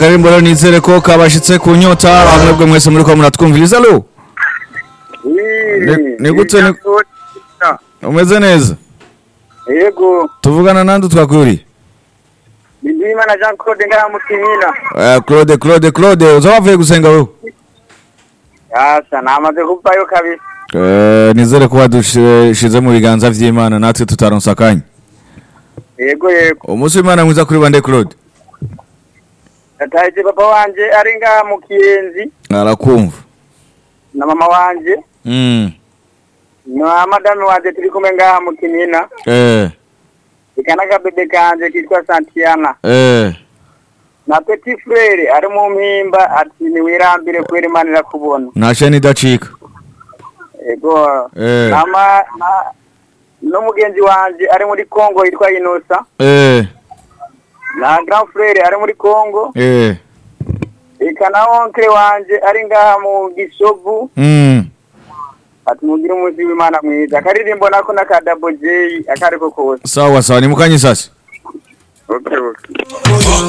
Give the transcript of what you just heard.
Karimbo rero nizere ko kabashitse ku nyota mwebwe mwese muri ko muratwumviriza lo Ni- ni gute ni- umeze neza yego tuvugana nande twakuri Ndimana Jean Claude ngaha mukinina Eh, Claude Claude Claude uzabavuye gusenga wewe asa namaze kuvayo kabisa Eh, nizere ko wadushize mu biganza vy'Imana natwe tutaronsa akanya yego yego umunsi w'Imana mwiza kuri bande Claude nataje papa wanje ari ngaha mu kiyenzi arakumva na mama wanje mm. na madame wanje turi kumwe ngaha mu kinina eh ikana kabebe kanje kitwa Santiana eh na petit frere ari mu mpimba ati niwirambire kwera imana irakubona ntashe nidacika yego Eh. nama na- n'umugenzi wanje ari muri Congo yitwa Inosa eh na grand frere ari muri Congo eh eka na onkle wanje ari ngaha mu gisovu mm. ati mugire umunsi w'imana mwiza akaririmbo nako na ka double j akariko kose sawa sawa ni mukanye sasa okay, okay.